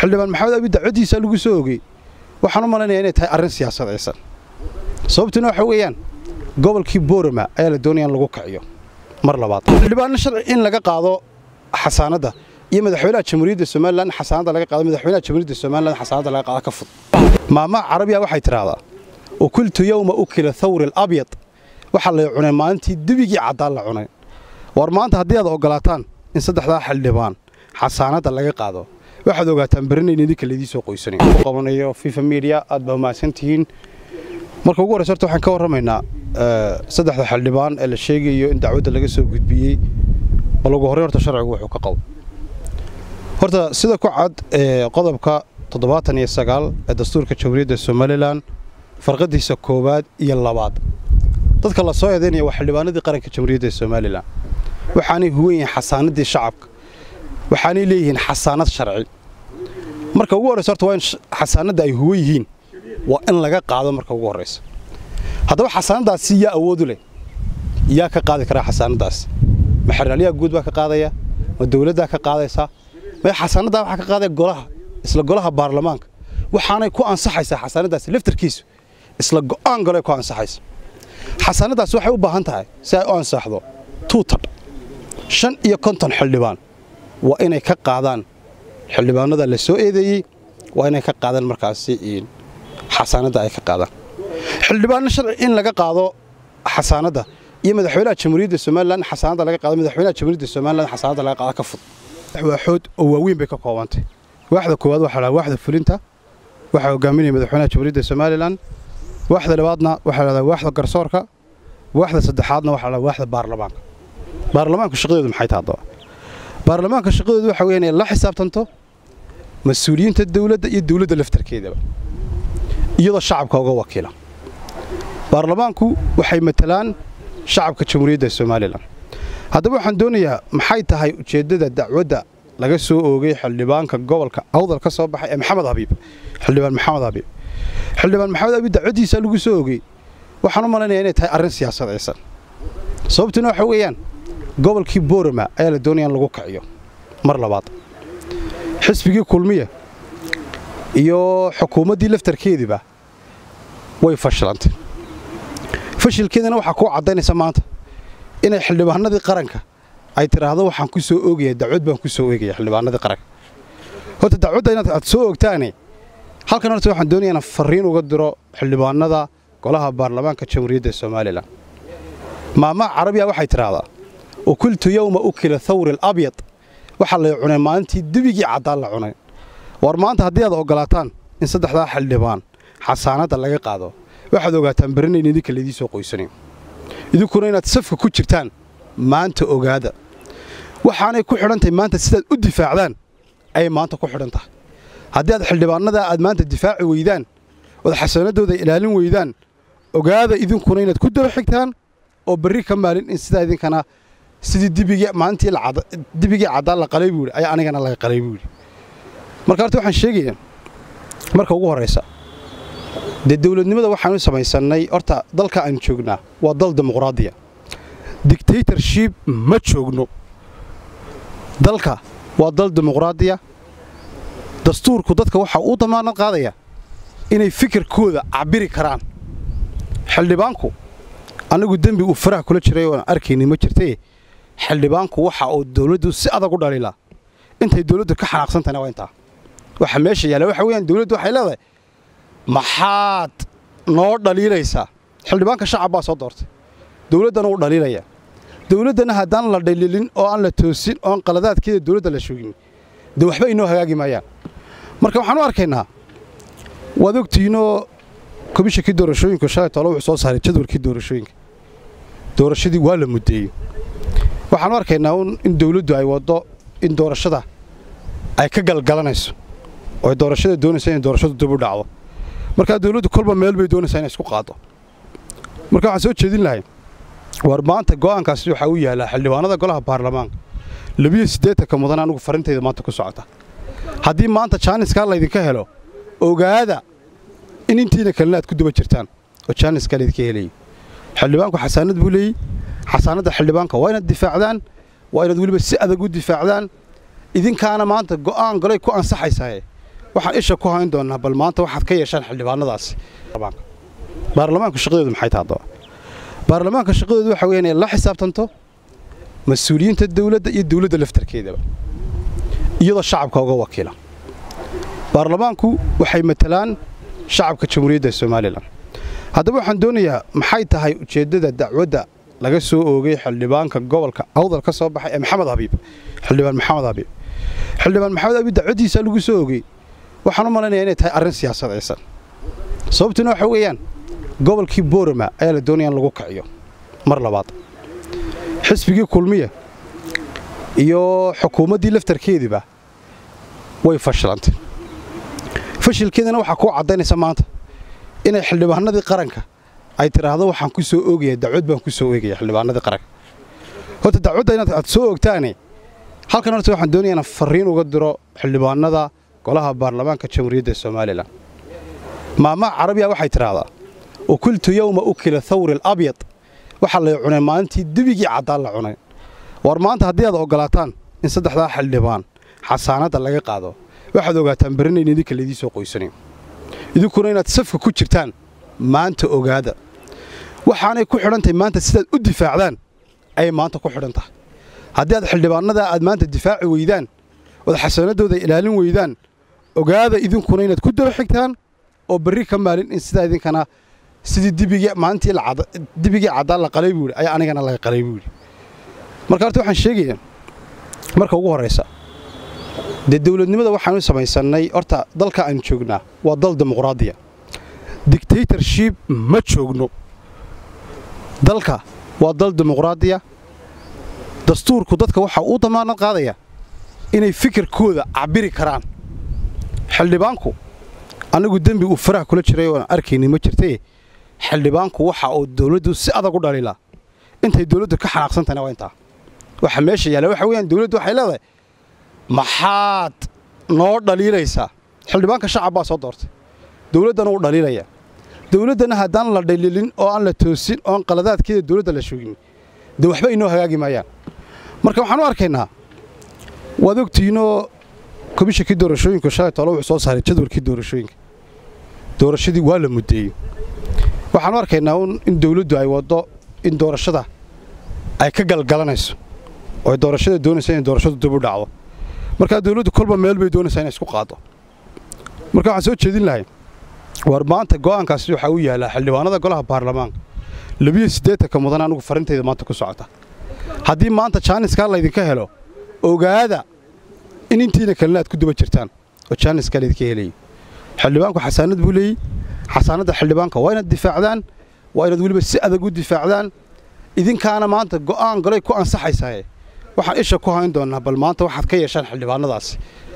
xildhibaan maxamed abi dacwadiisa lagu soo ogey waxaan u malaynayaa inay tahay arrin siyaasadaysan sababtuna waxa weeyaan gobolkii boorama ayaa la doonaya in lagu kiciyo mar labaad xildhibaanna sharci in laga qaado xasaanadda iyo madaxweynaha jamhuuriyadda somalilan xasaanadda laga qaado madaxweynaha jamhuuriyadda somalilan xasaanadda laga qaado ka fud maamaha carabiya waxay tidhaahdaa ukultu yowma ukila thawri alabyad waxaa la cunay maalintii debigii caddaan la cunay war maanta haddii aad ogolaataan in saddexdaa xildhibaan xasaanadda laga qaado waxaad ogaataan berinayn idinka laydii soo qoysanayo qabanayo fifa media aad baa mahadsantihiin marka ugu horreysa horta waxaan ka warramaynaa saddexda xildhibaan ee la sheegayo in dacwadda laga soo gudbiyey bal ugu horreyn horta sharcigu wuxuu ka qabo horta sida ku cad qodobka toddobaatan iyo sagaal ee dastuurka jamhuuriyadda somalilan farqadiisa koowaad iyo labaad dadka la soo eedaynaya waa xildhibaanadii qaranka jamhuuriyadda somalilan waxaanay huwan yihiin xasaanaddii shacabka waxaanay leeyihiin xasaanad sharci marka ugu horreysa horta waa in xasaanadda ay huwan yihiin waa in laga qaado marka ugu horreysa haddaba xasaanaddaasi yaa awoodu leh yaa ka qaadi karaa xasaanaddaasi ma xeraalyaha guud baa ka qaadaya ma dawladdaa ka qaadaysaa ma xasaanaddaa waxaa ka qaadaya golaha isla golaha baarlamaanka waxaanay ku ansaxaysaa xasaanaddaasi laftarkiisu isla go'aan golay ku ansaxaysa xasaanaddaasi waxay u baahan tahay si ay u ansaxdo tuutadh shan iyo konton xildhibaan waa inay ka qaadaan xildhibaanada la soo eedeeyey waa inay ka qaadaan markaasi xasaanadda ay ka qaadaan xildhibaanna sharci in laga qaado xasaanadda iyo madaxweynaha jamhuuriyadda somalilan xasaanadda laga qaado madaxweynaha jamhuuriyadda somalilan xasaanadda laga qaado ka fud waaxood oo waaweyn bay ka koobantay waaxda koowaad waxaa la waaxda fulinta waxaa hogaaminaya madaxweynaha jamhuuriyadda somalilan waaxda labaadna waxaa la dhahdaa waaxda garsoorka waaxda saddexaadna waxaa la waaxda baarlamaanka baarlamaanka shaqadoodu maxay tahay haddaba baarlamaanka shaqadoodu waxa weeyaan inay la xisaabtanto mas-uuliyiinta dawladda iyo dawladda laftarkeedaba iyadoo shacabka uga wakiila baarlamaanku waxay matalaan shacabka jamhuuriyadda somalilan haddaba waxaan doonayaa maxay tahay ujeeddada dacwadda laga soo oogay xildhibaanka gobolka awdal ka soo baxay ee maxamed habiib xildhibaan maxamed habiib xildhibaan maxamed habiib dacwaddiisa lagu soo oogay waxaan u malaynayaa inay tahay arrin siyaasadaysan sababtuna waxa weeyaan gobolkii boorama ayaa la doonaya in lagu kiciyo mar labaad xisbigii kulmiya iyo xukuumaddii laftarkeediiba way fashilantay fashilkeedana waxaa kuu caddaynaysa maanta inay xildhibaanadii qaranka ay tidhaahdo waxaan ku soo oogaya dacwad baan ku soo oogaya xildhibaanadii qaranka horta dacwadda inaad aad soo oogtaane halkan horta waxaan doonaya inaan farriin uga diro xildhibaanada golaha baarlamaanka jamhuuriyadda somalilan maamaha carabiya waxay tidhaahdaa ukultu yowma ukila thawri alabyad waxaa la cunay maalintii debigii caddaan la cunay war maanta haddii aad ogolaataan in saddexdaa xildhibaan xasaanadda laga qaado waxaad ogaataan berinayn idinka laydii soo qoysanayo idinkuna inaad safka ku jirtaan maanta ogaada waxaanay ku xidhan tahay maanta sidaad u difaacdaan ayay maanta ku xidhan tahay haddii aad xildhibaanadaa aad maanta difaaci weydaan ood xasaanaddooda ilaalin weydaan ogaada idinkuna inaad ku daba xigtaan oo berri ka maalin in sidaa idinkana sidii dibigii maalintii dibigii caddaan la qalay buu yidhi ayaa anigana laga qalay buu yidhi marka horta waxaan sheegayaa marka ugu horraysa dee dawladnimada waxaanu samaysannay horta dalka aan joognaa waa dal dimuqraadiya dictatorship ma joogno dalka waa dal dimuqraadiya dastuurku dadka waxa uu damaanad qaadaya inay fikirkooda cabiri karaan xildhibaanku anigu dembi uu faraha kula jiray oon arkayni ma jirtaye xildhibaanku waxa uu dawladdu si adag u dhaliilaa intay dawladdu ka xanaaqsantahayna waa intaa waxa meesha yaalla waxa weeyaan dawladdu waxay leedahay maxaad noo dhaliilaysaa xildhibaanka shacab baa soo doortay dawladdana uu dhaliilaya dawladdana haddaan la dhaliilin oo aan la toosin oon qaladaadkeeda dawladda la shogin dee waxba inoo hagaagi maayaan marka waxaan u arkaynaa waad ogtihiinoo komishinkii doorashooyinku shalay tole wuxuu soo saaray jadwalkii doorashooyinka doorashadii waa la muddeeyey waxaan u arkaynaa in dawladdu ay waddo in doorashada ay ka galgalanayso oo ay doorashada doonaysa inay doorashadu dib u dhacdo markaa dawladdu kolba meel bay doonaysaa inay isku qaaddo marka waxaan soo jeedin lahay war maanta go'aankaasi waxaa u yaallaa xildhibaanada golaha baarlamaanka labiyo siddeetanka mudan anugu farintayda maanta ku socota haddii maanta jaaniskaa laydinka helo ogaada in intiina kalena aad ku daba jirtaan oo jaaniskaa laydinka helayo xildhibaanku xasaanad buu leeyey xasaanadda xildhibaanka waa inaad difaacdaan waa inaad weliba si adag u difaacdaan idinkaana maanta go'aan golay ku ansaxaysaaye waxaan isha ku hayn doonnaa bal maanta waxaad ka yeeshaan xildhibaanadaasi baarlamaanku shaqadoodu maxay tahay haddaba baarlamaanka shaqadoodu waxa weeyaan inay la xisaabtanto mas-uuliyiinta dawladda iyo dawladda laftarkeedaba iyadoo shacabka uga wakiila baarlamaanku waxay matalaan shacabka jamhuuriyadda somalilan haddaba waxaan doonayaa maxay tahay ujeeddada dacwadda laga soo oogay xildhibaanka gobolka awdal ka soo baxay ee maxamed habiib xildhibaan maxamed habiib xildhibaan maxamed habiib dacwaddiisa lagu soo oogay waxaan u malaynayaa inay tahay arrin siyaasadaysan sababtuna waxa weeyaan gobolkii boorama ayaa la doonaya in lagu kiciyo mar labaad xisbigii kulmiya iyo xukuumaddii laftarkeediiba way fashilantay fashilkeedana waxaa kuu caddaynaysa maanta inay xildhibaanadii qaranka ay tidhaahdo waxaan ku soo oogaya dacwad baan ku soo oogaya xildhibaanadii qaranka horta dacwadda inaad aad soo oogtaane halkan horta waxaan doonaya inaan farriin uga diro xildhibaanada golaha baarlamaanka jamhuuriyadda somalilan maamaha carabiya waxay tidhaahdaa ukultu yowma ukila thawri alabyad waxaa lay cunay maalintii debigii caddaan la cunay war maanta haddii aad oggolaataan in saddexdaa xildhibaan xasaanadda laga qaado waxaad ogaataan barinayn idinka laydii soo qoysanayo idinkuna inaad safka ku jirtaan maanta ogaada waxaanay ku xidhan tahay maanta sidaad u difaacdaan ayay maanta ku xidhan tahay haddii aad xildhibaannadaa aad maanta difaaci weydaan ood xasaanaddooda ilaalin weydaan ogaada idinkuna inaad ku daba xigtaan oo berri ka maalin in sidaa idinkana sidii dibigii maalintii dibigii caddaan la qalay buu yidhi ayaa anigana laga qalay buu yidhi marka horta waxaan sheegayaa marka ugu horraysa dee dawladnimada waxaanu samaysannay horta dalka aan joognaa waa dal dimuqraadiya dictatorship ma joogno dalka waa dal dimuqraadiya dastuurku dadka waxa uu damaanad qaadaya inay fikirkooda cabiri karaan xildhibaanku annagu dembi uu faraha kula jiray oon arkayni ma jirtee xildhibaanku waxa uu dawladdu si adag u dhaliilaa intay dawladdu ka xanaaqsantahayna waa intaa waxa meesha yaalla waxa weeyaan dawladdu waxay leedahay maxaad noo dhaliilaysaa xildhibaanka shacab baa soo doortay dawladdana uu dhaliilaya dawladdana haddaan la dhaliilin oo aan la toosin oon qaladaadkeeda dawladda la shoogin dee waxba inoo hagaagi maayaan marka waxaan u arkaynaa waad ogtihiinoo komishinkii doorashooyinku shalay tole wuxuu soo saaray jadwalkii doorashooyinka doorashadii waa la muddeeyey waxaanu arkaynaa in dawladdu ay waddo in doorashada ay ka galgalanayso oo doorashada doonaysa inay doorashadu dib u dhacdo markaa dawladdu kolba meel bay doonaysaa inay isku qaaddo marka waxaan soo jeedin lahay war maanta go'aankaasi waxaa u yaallaa xildhibaanada golaha baarlamaanka labiyo siddeetanka mudan anigu farintayda maanta ku socota haddii maanta jaaniskaa laydinka helo ogaada in intiina kalena aad ku daba jirtaan oo jaaniskaa laydinka helayo xildhibaanku xasaanad buu leeyey xasaanadda xildhibaanka waa inaad difaacdaan waa inaad weliba si adag u difaacdaan idinkaana maanta go'aan golay ku ansaxaysae waxaan isha ku hayn doonnaa bal maanta waxaad ka yeeshaan xildhibaanadaasi